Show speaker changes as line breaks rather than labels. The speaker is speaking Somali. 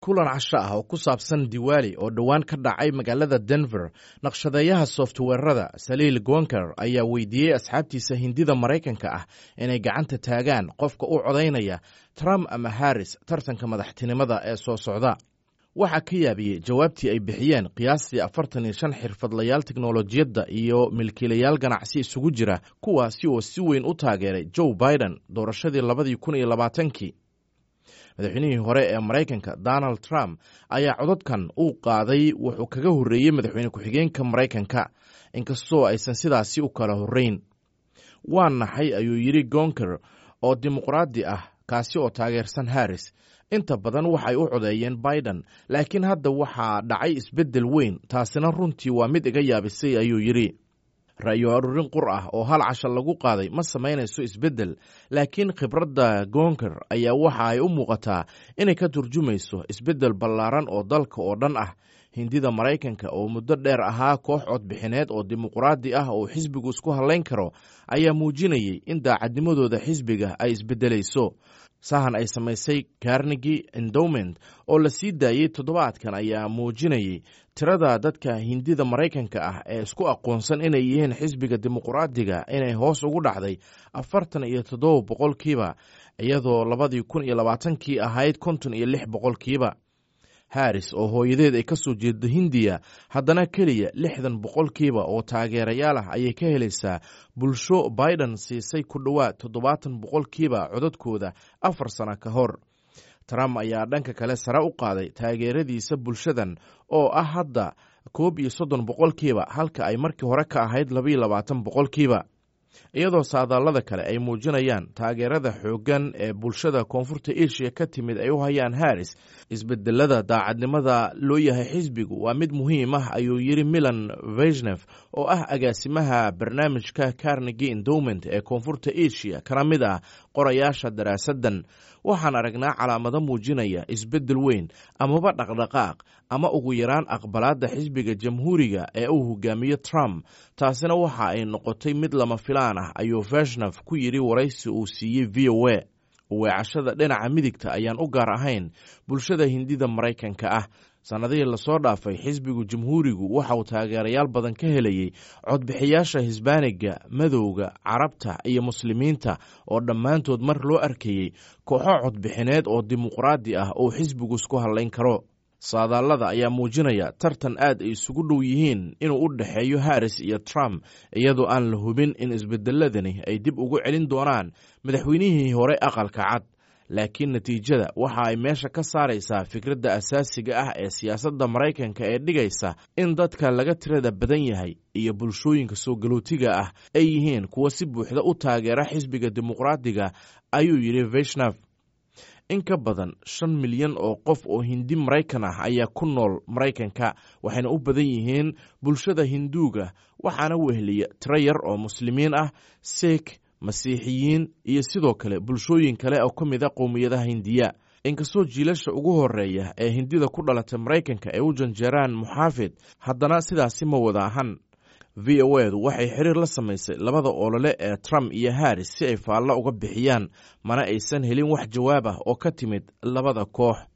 kulan casho ah oo ku saabsan diwaali oo dhowaan ka dhacay magaalada denver naqshadeeyaha softweerada saliil gonker ayaa weydiiyey asxaabtiisa hindida maraykanka ah inay gacanta taagaan qofka u codaynaya trump ama harris tartanka madaxtinimada ee soo socda waxaa ka yaabiyey jawaabtii ay bixiyeen qiyaastii afartan iyo shan xirfadlayaal teknolojiyadda iyo milkiilayaal ganacsi isugu jira kuwaasi oo si weyn u taageeray joe biden doorashadii labadii kun iyo labaatankii madaxweynihii hore ee maraykanka donald trump ayaa cododkan uu qaaday wuxuu kaga horreeyey madaxweyne ku-xigeenka maraykanka inkastoo aysan sidaasi u kala horreyn waa naxay ayuu yidhi gonker oo dimuqraadi ah kaasi oo taageersan harris inta badan waxay u codeeyeen biden laakiin hadda waxaa dhacay isbeddel weyn taasina runtii waa mid iga yaabisay ayuu yidhi ra'yo aruurin qur ah oo hal casha lagu qaaday ma samaynayso isbeddel laakiin khibradda gonker ayaa waxa ay u muuqataa inay ka turjumayso isbeddel ballaaran oo dalka oo dhan ah hindida maraykanka oo muddo dheer ahaa koox codbixineed oo dimuqraadi ah oo xisbigu isku hallayn karo ayaa muujinayay in daacadnimadooda xisbiga ay isbeddelayso sahan ay samaysay carnegi endowment oo la sii daayey toddobaadkan ayaa muujinayay tirada dadka hindida maraykanka ah ee isku aqoonsan inay yihiin xisbiga dimuqraadiga inay hoos ugu dhacday afartan iyo toddoba boqolkiiba iyadoo labadii kun iyo labaatankii ahayd konton iyo lix boqolkiiba harris oo hooyadeed ay ka soo jeedo hindiya haddana keliya lixdan boqolkiiba oo taageerayaal ah ayay ka helaysaa bulsho biden siisay ku dhowaad toddobaatan boqolkiiba codadkooda afar sano ka hor trump ayaa dhanka kale sare u qaaday taageeradiisa bulshadan oo ah hadda koob iyo soddon boqolkiiba halka ay markii hore ka ahayd labaiyo labaatan boqolkiiba iyadoo saadaalada kale ay muujinayaan taageerada xooggan ee bulshada koonfurta eshiya ka timid ay u hayaan harris isbedelada daacadnimada loo yahay xisbigu waa mid muhiim ah ayuu yidhi milan veshnef oo ah agaasimaha barnaamijka carnegi endowment ee koonfurta eshiya kana mid ah qorayaasha daraasaddan waxaan aragnaa calaamado muujinaya isbeddel weyn amaba dhaqdhaqaaq ama ugu yaraan aqbalaadda xisbiga jamhuuriga ee uu hogaamiyo trump taasina waxa ay noqotay mid lama filaan ah ayuu veshnef ku yidhi waraysi uu siiyey v o a weecashada dhinaca midigta ayaan u gaar ahayn bulshada hindida maraykanka ah sannadihii lasoo dhaafay xisbigu jamhuurigu waxa uu taageerayaal badan ka helayey codbixiyaasha hisbaaniga madowga carabta iyo muslimiinta oo dhammaantood mar loo arkayey kooxo codbixineed oo dimuqraadi ah oo xisbigu isku hallayn karo saadaalada ayaa muujinaya tartan aad ay isugu dhow yihiin inuu u dhexeeyo harris iyo trump iyadoo aan la hubin in isbedeladani ay dib ugu celin doonaan madaxweynihii hore aqalka cad laakiin natiijada waxa ay meesha ka saaraysaa fikradda asaasiga ah ee siyaasadda maraykanka ee dhigaysa in dadka laga tirada badan yahay iyo bulshooyinka soo galootiga ah ay yihiin kuwa si buuxda u taageera xisbiga dimuqraadiga ayuu yidhi veshnaf in ka badan shan milyan oo qof oo hindi maraykan ah ayaa ku nool maraykanka waxayna u badan yihiin bulshada hinduuga waxaana weheliya tiro yar oo muslimiin ah seek masiixiyiin iyo sidoo kale bulshooyin kale oo ka mid a qowmiyadaha hindiya inkastoo jiilasha ugu horeeya ee hindida ku dhalatay maraykanka ay u janjeeraan muxaafid haddana sidaasi ma wada ahan v o edu waxay xiriir la samaysay labada olole ee trump iyo harris si ay faallo uga bixiyaan mana aysan helin wax jawaab ah oo ka timid labada koox